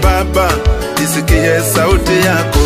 Baba, isikie sauti yako.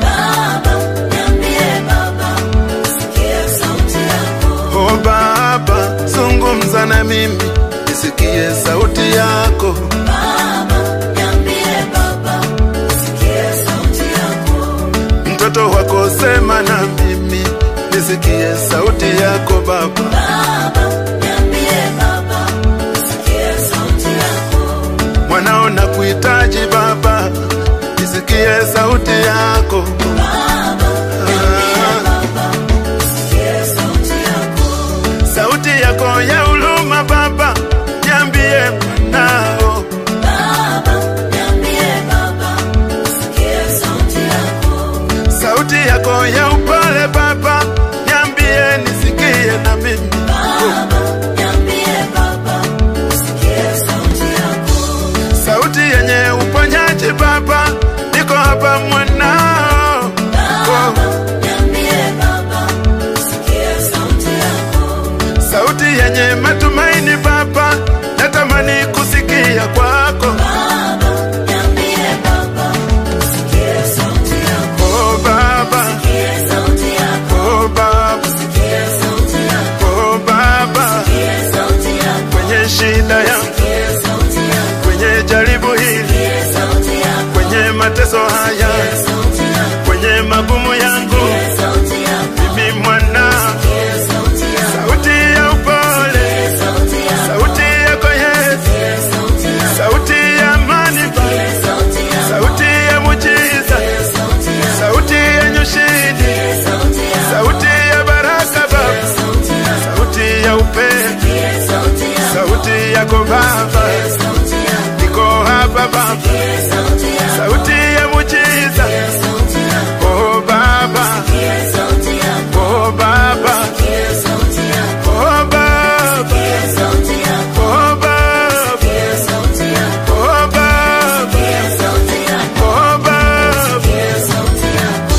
Baba, niambie Baba, sikia sauti yako. O Baba, zungumza na mimi, isikie sauti yako. Baba, niambie Baba, sikia sauti yako. Mtoto wako sema na mimi, nisikie sauti yako Baba. Baba, niambie Baba, sikia sauti yako. Mwanao na kuhitaji Baba, nisikie sauti yako. Baba, niambie Baba, sikia sauti yako. Sauti yako ya huruma Baba, niambie mwanao. Baba, niambie Baba, sikia sauti yako. Sauti yako ya upole Baba, niambie nisikie na mimi. Baba, niambie Baba, sikia sauti yako. Sauti yenye uponyaji Baba, niko hapa mwanao. Baba, niambie Baba, sikia sauti yako. Sauti yenye matumaini Baba, natamani kusikia kwako. Baba, niambie Baba, sikia sauti yako. Oh Baba, Sikia sauti yako. oh Baba, Sikia sauti yako. oh Baba, Sikia sauti yako. kwenye shida yangu, Sikia sauti yako. kwenye jaribu hili, Sikia sauti yako. kwenye mateso haya, Sikia sauti yako. kwenye magumu yangu, Sikia sauti yako. mimi mwana, Sikia sauti yako. sauti ya upole, Sikia sauti yako. sauti yako Yesu, Sikia sauti yako. sauti ya amani Baba, Sikia sauti yako. sauti ya mujiza, Sikia sauti yako. sauti yenye ushindi, Sikia sauti yako. sauti ya baraka Baba, Sikia sauti yako. sauti ya upendo, Sikia sauti yako. sauti yako Baba, Sikia sauti yako. niko hapa Baba, Sikia sauti yako. sauti ya mujiza, Sikia sauti yako. oh Baba, Sikia sauti yako. oh Baba, Sikia sauti yako. oh Baba, Sikia sauti yako. oh Baba, Sikia sauti yako. oh Baba, Sikia sauti yako. oh Baba. Sikia sauti yako.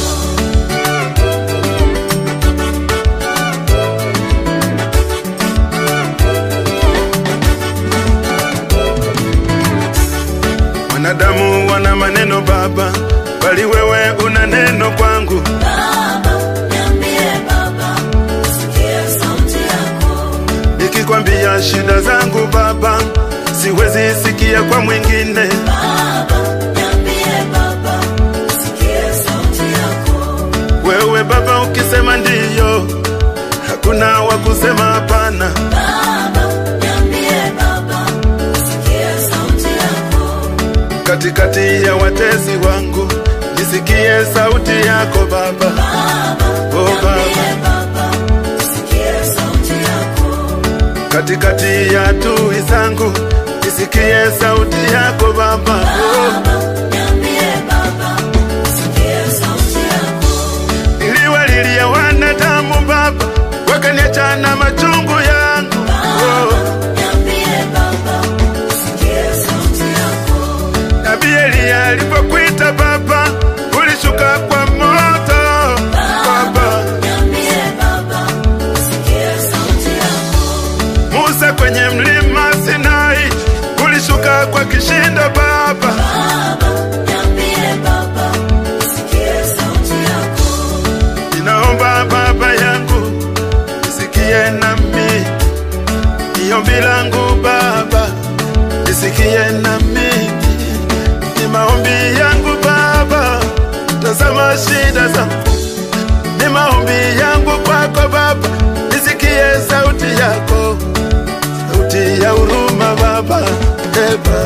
Wanadamu wana maneno Baba, bali wewe una neno kwangu. Baba, niambie Baba, sikia sauti yako. Nikikwambia shida zangu Baba, siwezi sikia kwa mwingine. Baba, niambie Baba, sikia sauti yako. Wewe Baba ukisema ndiyo, hakuna wa kusema hapana. Baba, niambie Baba, sikia sauti yako. Katikati ya watesi wangu, nisikie sauti yako Baba. Baba, Oh Baba, niambie Baba, sikia sauti yako. katikati ya adui zangu, nisikie sauti yako Baba. Oh. Baba, niambie Baba, sikia sauti yako. Niliwalilia wanadamu Baba, wakaniacha na machungu yangu. Baba, niambie Baba, sikia sauti yako. Nabii Eliya alipokuita Baba, ulishuka kwa moto Baba. Niambie Baba, sikia sauti yako. Musa kwenye mlima Sinai, ulishuka kwa kishindo Baba. Baba, niambie Baba, sikia sauti yako. Ninaomba Baba yangu, nisikie nami, ni ombi langu Baba, nisikie nami, ni maombi yangu Baba, tazama shida zangu, ni maombi yangu kwako Baba, nisikie sauti yako, sauti ya huruma Baba, eba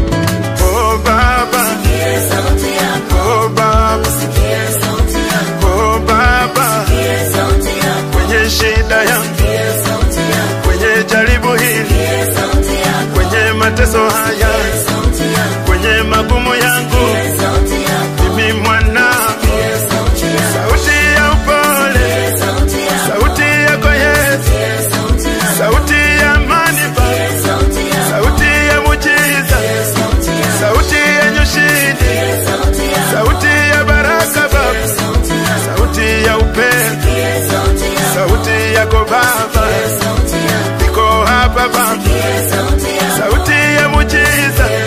Oh Baba, Sikia sauti yako. oh Baba, Sikia sauti yako. oh Baba, Sikia sauti yako. kwenye shida yangu Sikia sauti yako. kwenye jaribu hili, Sikia sauti yako. kwenye mateso haya, Sikia sauti yako. kwenye magumu yangu, Sikia sauti yako. mimi mwana, Sikia sauti yako. sauti ya upole, Sikia sauti yako. sauti yako Yesu, Sikia sauti yako. sauti ya amani Baba, Sikia sauti yako. sauti ya mujiza, Sikia sauti yako. sauti yenye ushindi, Sikia sauti yako. sauti ya baraka Baba, Sikia sauti yako. sauti ya upendo, Sikia sauti yako. sauti yako Baba, Sikia sauti yako. niko hapa Baba, Sikia sauti yako. sauti ya mujiza, Sikia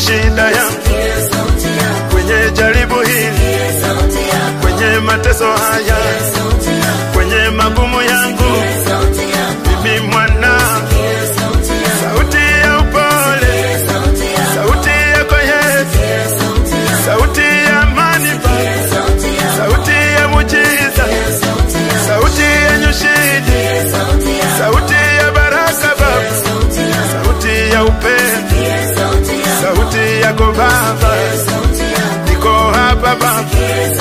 shida yangu, Sikia sauti yako. kwenye jaribu hili, Sikia sauti yako. kwenye mateso haya, Sikia sauti yako. kwenye magumu yangu, Sikia sauti yako. mimi mwana, Sikia sauti yako. sauti ya upole, Sikia sauti yako. sauti yako Yesu, Sikia sauti yako. sauti ya amani Baba, Sikia sauti yako. sauti ya mujiza, Sikia sauti yako. sauti yenye ushindi, Sikia sauti yako. sauti ya baraka Baba, Sikia sauti yako. sauti ya upendo, Sikia sauti yako. sauti yako Baba, Sikia sauti yako. niko hapa Baba, Sikia